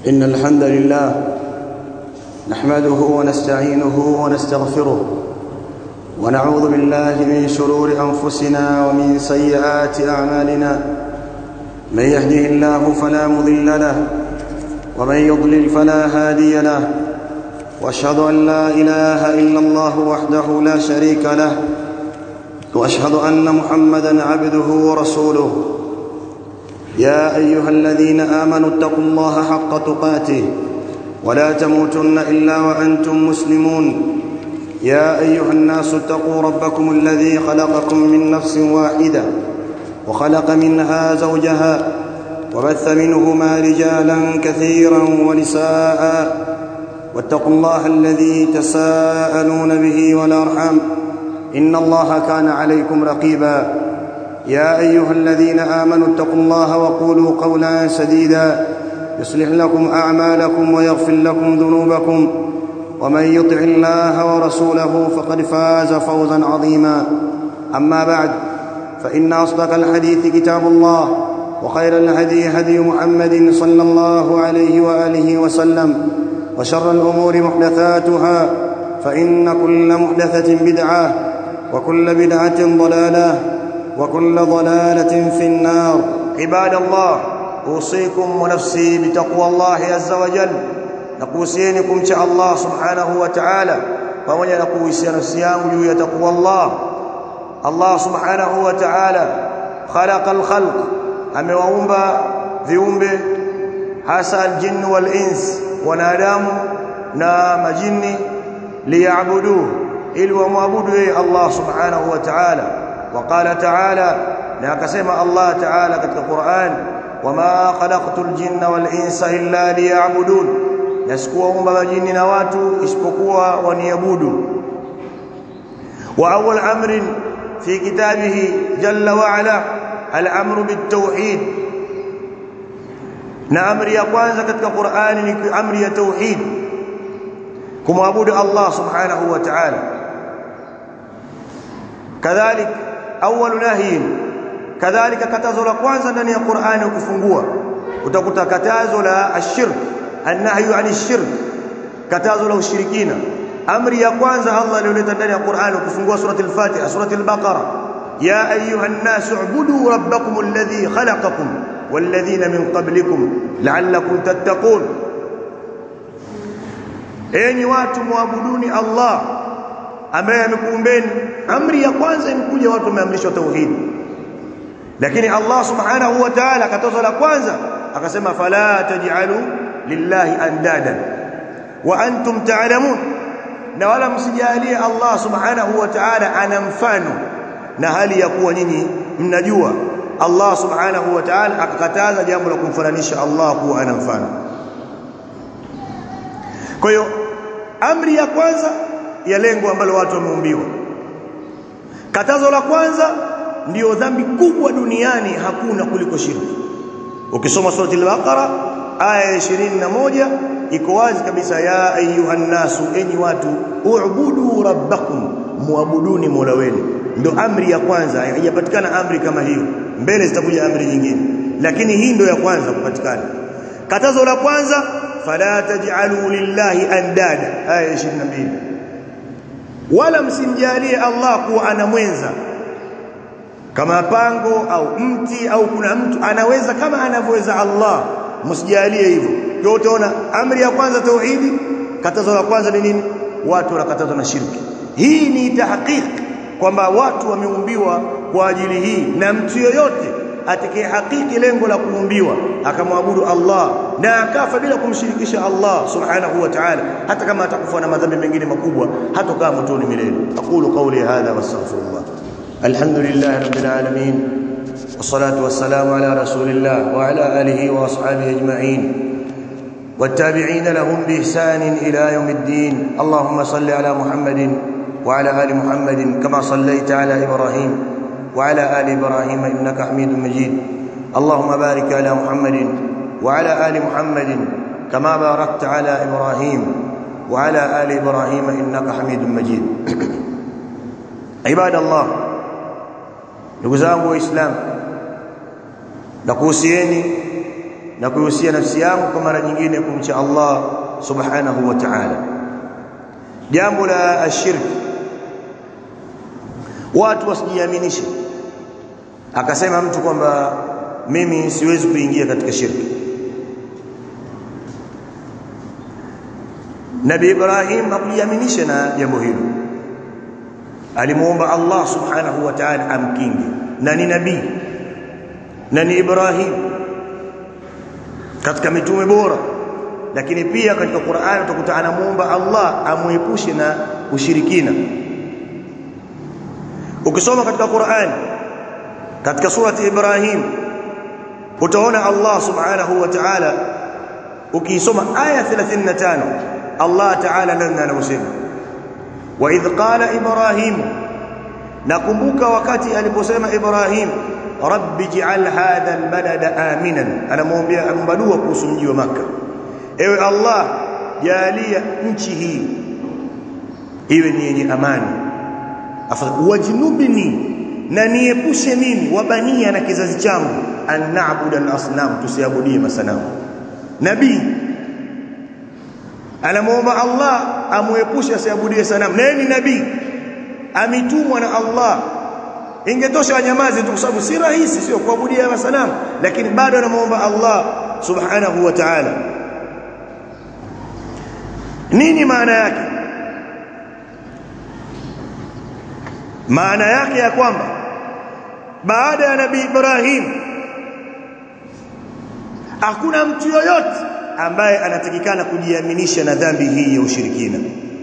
إن الحمد لله نحمده ونستعينه ونستغفره ونعوذ بالله من شرور أنفسنا ومن سيئات أعمالنا من يهده الله فلا مضل له ومن يضلل فلا هادي له واشهد ان لا اله الا الله وحده لا شريك له واشهد ان محمدا عبده ورسوله يا ايها الذين امنوا اتقوا الله حق تقاته ولا تموتن الا وانتم مسلمون يا ايها الناس اتقوا ربكم الذي خلقكم من نفس واحده وخلق منها زوجها وبث منهما رجالا كثيرا ونساء واتقوا الله الذي تساءلون به والارحام ان الله كان عليكم رقيبا يا ايها الذين امنوا اتقوا الله وقولوا قولا سديدا يصلح لكم اعمالكم ويغفر لكم ذنوبكم ومن يطع الله ورسوله فقد فاز فوزا عظيما اما بعد فان اصدق الحديث كتاب الله وخير الهدي هدي محمد صلى الله عليه واله وسلم وشر الامور محدثاتها فان كل محدثه بدعه وكل بدعه ضلاله وكل ضلاله في النار عباد الله اوصيكم ونفسي بتقوى الله عز وجل nakuhusieni kumcha Allah subhanahu wa ta'ala pamoja na kuhusia nafsi yangu juu ya taqwa Allah Allah subhanahu wa ta'ala khalaqa al-khalq amewaumba viumbe hasa al-jinn wal-ins wanadamu na majini liyabudu ili wamwabudu yeye Allah subhanahu wa ta'ala وقال تعالى na akasema Allah ta'ala katika Qur'an wama khalaqtul jinna wal insa illa liya'budun na sikuwaumba majini na watu isipokuwa waniabudu wa awwal amrin fi kitabihi jalla wa ala al-amru bit-tauhid na amri ya kwanza katika Qur'ani ni amri ya tauhid kumwabudu Allah subhanahu wa ta'ala kadhalik awwal nahyin kadhalika katazo la kwanza ndani ya Qur'ani ukifungua utakuta katazo la ashirk annahyu ani shirk katazo la ushirikina amri ya kwanza Allah aliyoleta ndani ya Qur'an ukifungua surati al-Fatiha surati al-Baqara ya ayuha an-nas u'budu rabbakum alladhi khalaqakum walladhina min qablikum la'allakum tattaqun enyi watu muabuduni Allah ambaye amekuumbeni amri ya kwanza imekuja watu wameamrishwa tauhid lakini Allah subhanahu wa ta'ala katazo la kwanza akasema fala taj'alu lillahi andadan wa antum ta'lamun na wala msijalie Allah subhanahu wa ta'ala ana mfano na hali ya kuwa nyinyi mnajua Allah subhanahu wa ta'ala akakataza jambo la kumfananisha Allah kuwa ana mfano kwa hiyo amri ya kwanza ya lengo ambalo watu wameumbiwa katazo la kwanza ndiyo dhambi kubwa duniani hakuna kuliko shirki ukisoma surati al-baqara aya 21 iko wazi kabisa ya ayuhan nasu enyi watu u'budu rabbakum muabuduni mola wenu ndio amri ya kwanza haijapatikana amri kama hiyo mbele zitakuja amri nyingine lakini hii ndio ya kwanza kupatikana katazo la kwanza fala taj'alu lillahi andada aya 22 wala msimjalie Allah kuwa ana mwenza kama pango au mti au kuna mtu anaweza kama anavyoweza Allah msijalie hivyo ndio utaona amri ya kwanza tauhidi katazo la kwanza ni nini watu wanakatazwa na shirki hii ni tahqiq kwamba watu wameumbiwa kwa ajili hii na mtu yoyote atakaye hakiki lengo la kuumbiwa akamwabudu Allah na akafa bila kumshirikisha Allah subhanahu wa ta'ala hata kama atakufa na madhambi mengine makubwa hatokaa motoni milele aqulu qawli hadha wastaghfirullah alhamdulillah rabbil alamin والصلاه والسلام على رسول الله وعلى اله واصحابه اجمعين والتابعين لهم باحسان الى يوم الدين اللهم صل على محمد وعلى ال محمد كما صليت على ابراهيم وعلى ال ابراهيم انك حميد مجيد اللهم بارك على محمد وعلى ال محمد كما باركت على ابراهيم وعلى ال ابراهيم انك حميد مجيد عباد الله ndugu zangu waislamu nakuhusieni na kuhusia nafsi yangu kwa mara nyingine kumcha Allah subhanahu wa ta'ala jambo la ashirki watu wasijiaminishe akasema mtu kwamba mimi siwezi kuingia katika shirki Nabii Ibrahim hakujiaminisha na jambo hilo alimuomba Allah subhanahu wa ta'ala amkinge na ni nabii na ni Ibrahim katika mitume bora lakini pia katika Qur'an utakuta anamuomba Allah amuepushe na ushirikina ukisoma katika Qur'an katika surati Ibrahim utaona Allah subhanahu wa ta'ala ukisoma aya 35 Allah ta'ala ndani anasema wa idh qala ibrahim nakumbuka wakati aliposema ibrahim rabbi ij'al hadha albalada aminan anamwambia ambadua kuhusu mji wa maka ewe allah jalia nchi hii iwe ni yenye amani wajnubni na niepushe mimi wabania na kizazi changu an na'budu al-asnam tusiabudie masanamu nabii anamuomba Allah amuepushe asiabudie sanamu naye ni nabii ametumwa na Allah ingetosha wanyamazi tu kwa sababu si rahisi sio kuabudia masanamu lakini bado anamuomba Allah subhanahu wa ta'ala nini maana yake maana yake ya kwamba baada ya nabii Ibrahim hakuna mtu yoyote ambaye anatakikana kujiaminisha na dhambi hii ya ushirikina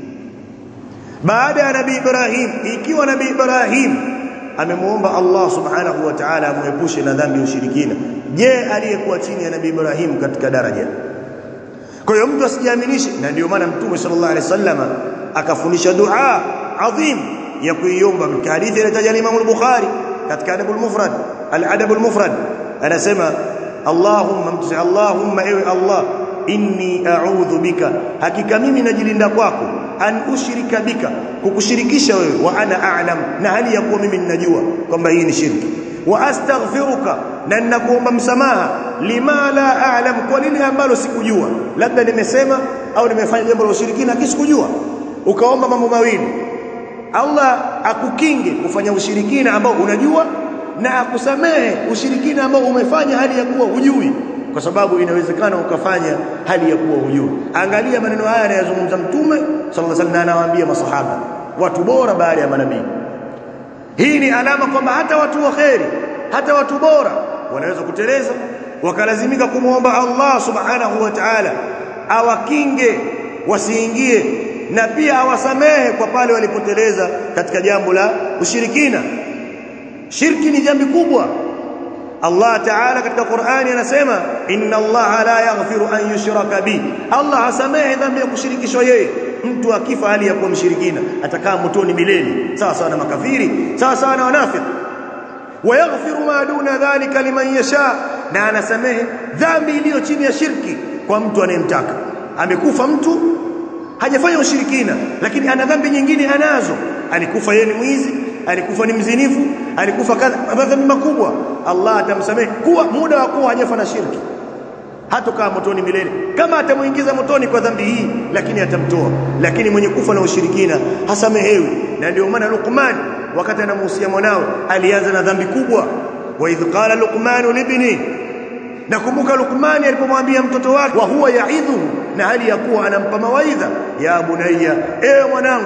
baada ya nabii Ibrahim ikiwa nabii Ibrahim amemuomba Allah subhanahu wa ta'ala amuepushe na dhambi ya ushirikina je aliyekuwa chini ya nabii Ibrahim katika daraja kwa hiyo mtu asijiaminishe na ndio maana mtume sallallahu alaihi wasallam akafundisha dua adhim ya kuiomba katika hadithi ile Imam al-Bukhari katika adabul mufrad al-adabul mufrad anasema Allahumma mtusi Allahumma ewe Allah inni a'udhu bika hakika mimi najilinda kwako an ushrika bika kukushirikisha wewe wa ana a'lam na hali ya kuwa mimi ninajua kwamba hii ni shirki wa astaghfiruka na ninakuomba msamaha lima la a'lam kwa lile ambalo sikujua labda nimesema au nimefanya jambo la ushirikina kisikujua ukaomba mambo mawili Allah akukinge kufanya ushirikina ambao unajua na akusamehe ushirikina ambao umefanya hali ya kuwa hujui kwa sababu inawezekana ukafanya hali ya kuwa hujui angalia maneno haya anayozungumza mtume sallallahu alaihi wasallam anawaambia masahaba watu bora baada ya manabii hii ni alama kwamba hata watu wa kheri hata watu bora wanaweza kuteleza wakalazimika kumwomba Allah subhanahu wa ta'ala awakinge wasiingie na pia awasamehe kwa pale walipoteleza katika jambo la ushirikina shirki ni jambo kubwa Allah Ta'ala katika Qur'ani anasema inna Allah la yaghfiru an yushraka bi Allah hasamehe dhambi ya kushirikishwa yeye mtu akifa hali ya kuwa mshirikina atakaa motoni milele sawa sawa na makafiri sawa sawa na wanafiki wayaghfiru ma duna dhalika liman yasha na anasamehe dhambi iliyo chini ya shirki kwa mtu anayemtaka amekufa mtu hajafanya ushirikina lakini ana dhambi nyingine anazo alikufa yeye ni mwizi alikufa ni mzinifu alikufa kadha dhambi makubwa Allah atamsamehe kuwa muda wa kuwa hajafa na shirki hatokaa motoni milele kama atamuingiza motoni kwa dhambi hii lakini atamtoa lakini mwenye kufa na ushirikina hasamehewi na ndio maana Luqman wakati anamuhusia mwanawe alianza na dhambi kubwa wa idh qala luqman libni nakumbuka Luqman alipomwambia mtoto wake wa huwa yaidhu na hali ya kuwa anampa mawaidha ya bunayya ewe mwanangu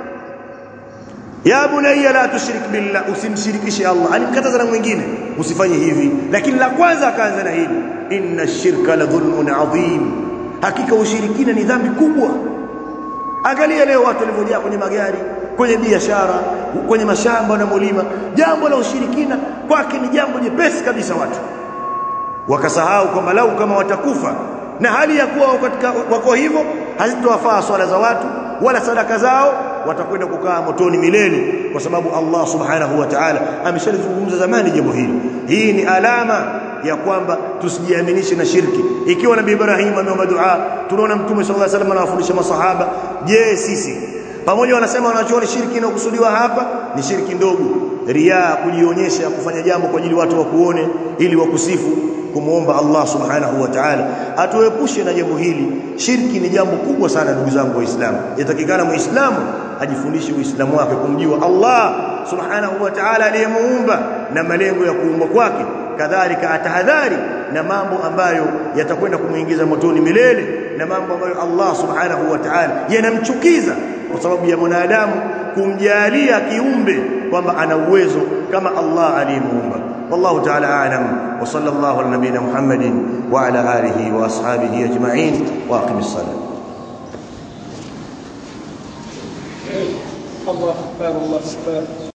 ya bunayya la tushrik billah usimshirikishe Allah alimkataza na mwingine usifanye hivi lakini la kwanza akaanza na hili inna shirka la dhulmun adhim hakika ushirikina ni dhambi kubwa angalia leo watu walivyojaa kwenye magari kwenye biashara kwenye mashamba na mulima jambo la ushirikina kwake ni jambo jepesi kabisa watu wakasahau kwamba lau kama watakufa na hali ya kuwa katika wako hivyo hazitowafaa swala za watu wala sadaka zao watakwenda kukaa motoni milele kwa sababu Allah subhanahu wa ta'ala ameshalizungumza zamani jambo hili hii ni alama ya kwamba tusijiaminishe na shirki ikiwa nabii Ibrahim ameomba dua tunaona mtume sallallahu alaihi wasallam anawafundisha masahaba je sisi pamoja wanasema wanachoona shirki inayokusudiwa hapa ni shirki ndogo riaa kujionyesha kufanya jambo kwa ajili watu wakuone ili wakusifu kumuomba Allah subhanahu wa ta'ala atuepushe na jambo hili shirki ni jambo kubwa sana ndugu zangu waislamu yatakikana muislamu ajifundishe uislamu wake kumjua Allah subhanahu wa ta'ala aliyemuumba na malengo ya kuumbwa kwake kadhalika atahadhari na mambo ambayo yatakwenda kumuingiza motoni milele na mambo ambayo Allah subhanahu wa ta'ala yanamchukiza kwa sababu ya mwanadamu kumjalia kiumbe kwamba ana uwezo kama Allah aliyemuumba والله تعالى أعلم وصلى الله على نبينا محمد وعلى آله وأصحابه أجمعين وأقم الصلاة الله أكبر الله أكبر